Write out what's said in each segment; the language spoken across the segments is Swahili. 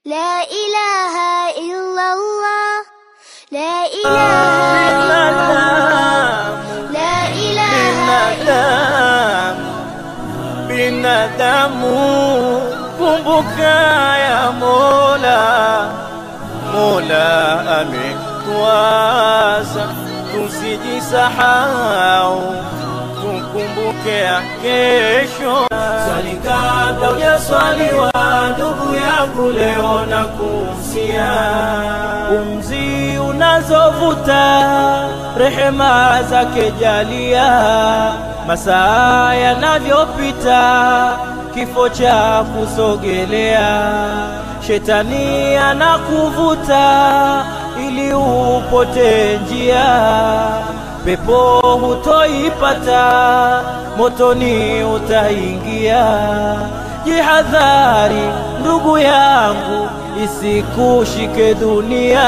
لا إله إلا الله لا إله إلا الله لا إله binadamu binadamu kumbuka ya Mola Mola ametuasa tusijisahau tukumbuke ya kesho swali kabla hujaswaliwa ndugu yangu leo na kumsia pumzi unazovuta rehema zake jalia masaa yanavyopita kifo cha kusogelea shetani anakuvuta ili upote njia pepo hutoipata motoni utaingia jihadhari ndugu yangu isikushike dunia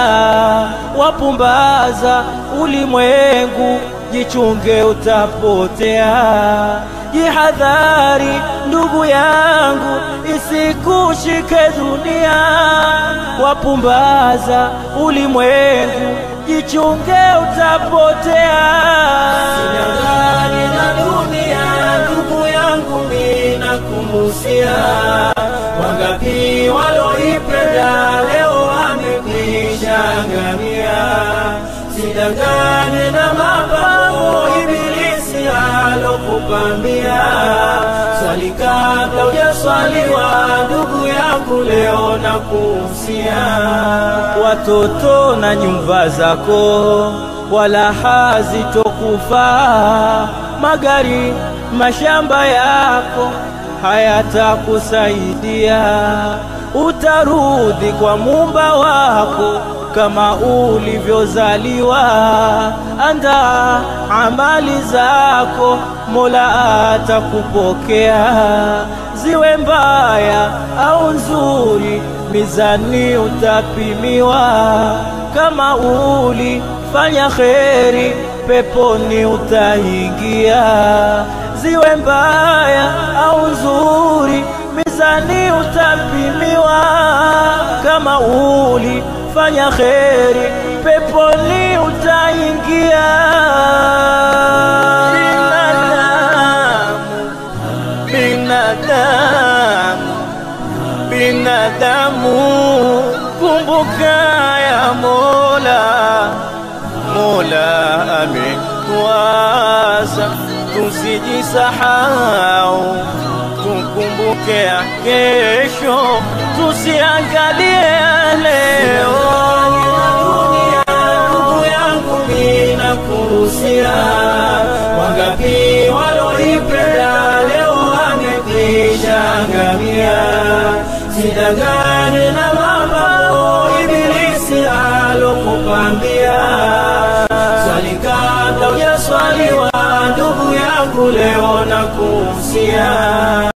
wapumbaza ulimwengu jichunge utapotea jihadhari ndugu yangu isikushike dunia wapumbaza ulimwengu jichunge utapotea Usidanganye na dunia ndugu yangu mina kumusia wangapi waloipenda leo wamekwisha angamia sidanganye na mapambo ibilisi alokupambia swali kabla hujaswaliwa ndugu yangu leo na kumsia watoto na nyumba zako wala hazitokufaa magari mashamba yako hayatakusaidia utarudi kwa mumba wako kama ulivyozaliwa anda amali zako mola atakupokea ziwe mbaya au nzuri mizani utapimiwa kama ulifanya kheri peponi utaingia ziwe mbaya au nzuri mizani utapimiwa kama ulifanya kheri peponi utaingia binadamu binadamu binadamu kumbuka ya Mola Mola ametuasa tusijisahau tukumbuke ya kesho tusiangalie ya leo ndugu yangu mina kuhusia wangapi waloipenda leo wamekwisha angamia sidangane na mambo ibilisi alokupambia swali kabla hujaswaliwa ndugu yangu leo na kuhusia